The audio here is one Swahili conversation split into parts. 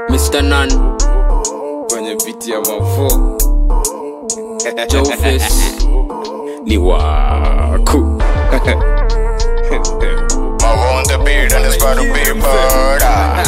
Mr. Nan, kwenye viti ya mafo Joe Face, ni waku I want the beat and it's about to be murder.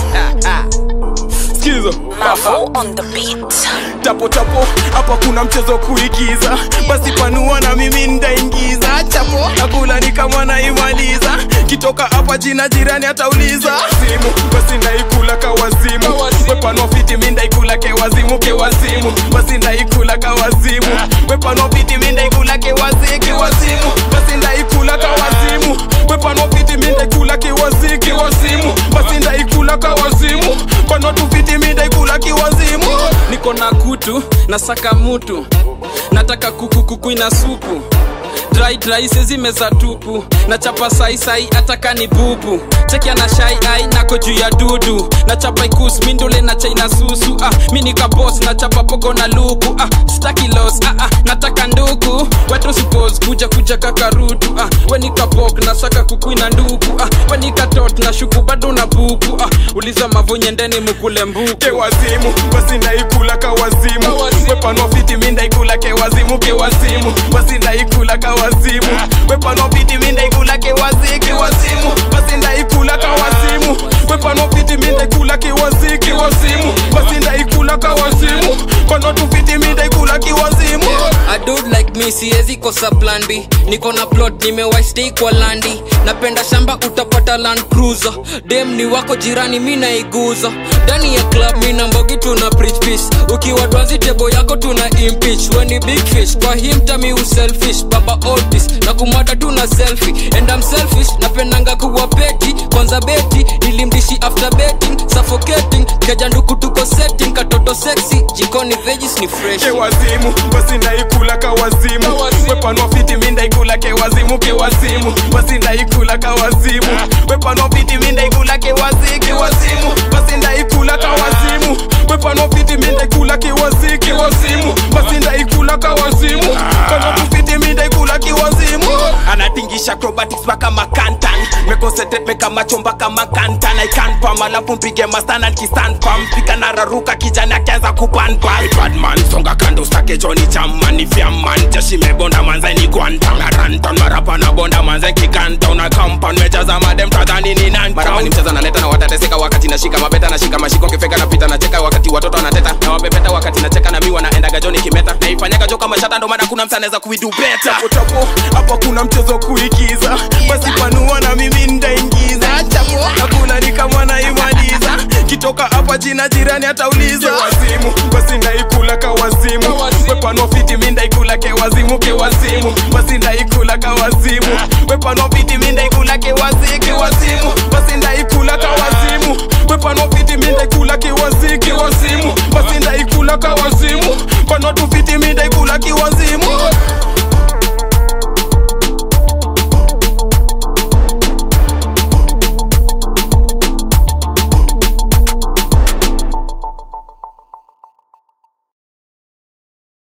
skizo Mavo on the beat. tapo tapo hapa kuna mchezo kuigiza basi panua na mimi ndaingiza chapo nakula ni kama naimaliza kitoka hapa jina jirani atauliza simu basi ndaikula kawazimu wepanua fiti mi ndaikula kewazimu kewazimu basi ndaikula kawazimu wepanua fiti mi ndaikula kewazi kewazimu basi ndaikula kawazimu wepanua fiti mi ndaikula kewazi kewazimu basi ndaikula kawazimu panua tu fiti mi ndaikula kiwazimu niko na kutu nasaka mutu nataka kuku kuku ina supu dry dry sezimeza tupu nachapa saisai ataka ni bubu chekia na shai ai nako juu ya dudu nachapa ikus mindule na chaina susu ah, mi nikabos nachapa pogo na luku ah, staki los ah, ah, nataka ndugu wetu suppose kuja kuja kakarutu ah, we nikabok nasaka kuku ina nduku ah, we nikatot na shuku bado na buku ah, uliza mavonyendeni mukule mbuku kewazimu basi ndaikula kawazimu wepanua fiti mi ndaikula kewazimu kewazimu basi ndaikula kawazimu wepanua fiti mi ndaikula kewazi kewazimu basi ndaikula kawazimu wepanua fiti mi ndaikula kewazi kewazimu basi ndaikula kawazimu panua tu fiti mi ndaikula kiwazimu A dude like me siwezi kosa plan B niko na plot nimewastay kwa landi napenda shamba utapata land cruiser dem ni wako jirani mi naiguza ndani ya club mi na mbogi tuna preach peace ukiwa dwazi tebo yako tuna impeach when ni big fish kwa him tami uselfish baba otis na kumwata tuna selfie and I'm selfish napendanga kuwa beti kwanza beti nilimdishi after betting suffocating keja nduku tuko setting katoto sexy jikoni veggies ni fresh kewazimu basi ndaikula kawazimu wepanua fiti mi ndaikula kewazimu kewazimu basi ndaikula kawazimu wepanua fiti mi ndaikula kewazi kewazimu basi ndaikula kawazimu wepanua fiti mi ndaikula kewazi kewazimu basi ndaikula kawazimu panua tu fiti mi ndaikula kiwazimu anatingisha acrobatics mpaka makantan mekosetet meka macho mpaka makantan ikanpam alafu mpige mastana kisanpam pika nararuka kijani akianza kupanpan badman songa kando stake joni chamani fyamman jeshi mebonda manze ni gwanta na ranton marapa na bonda manze kikanta una kampan mejaza madem tadhani ni nan barama ni mcheza naleta na watateseka wakati nashika mabeta nashika mashiko kifeka napita nacheka wakati watoto wanateta na wabebeta wakati nacheka na mi wanaendaga joni kimeta naifanyaga jo kama shata ndo maana kuna msa anaweza kuidu beta chapo chapo hapa kuna mchezo kuigiza basi panua na mimi ndaingiza chapo nakula ni kama naimaliza kitoka hapa jina jirani atauliza wazimu basi ndaikula kawazimu wepanua fiti mi ndaikula kewazimu kewazimu basi ndaikula kawazimu wepanua fiti mi ndaikula kewazi kewazimu basi ndaikula kawazimu wepanua fiti mi ndaikula kewazi kewazimu basi ndaikula kawazimu panua tu fiti mi ndaikula kiwazimu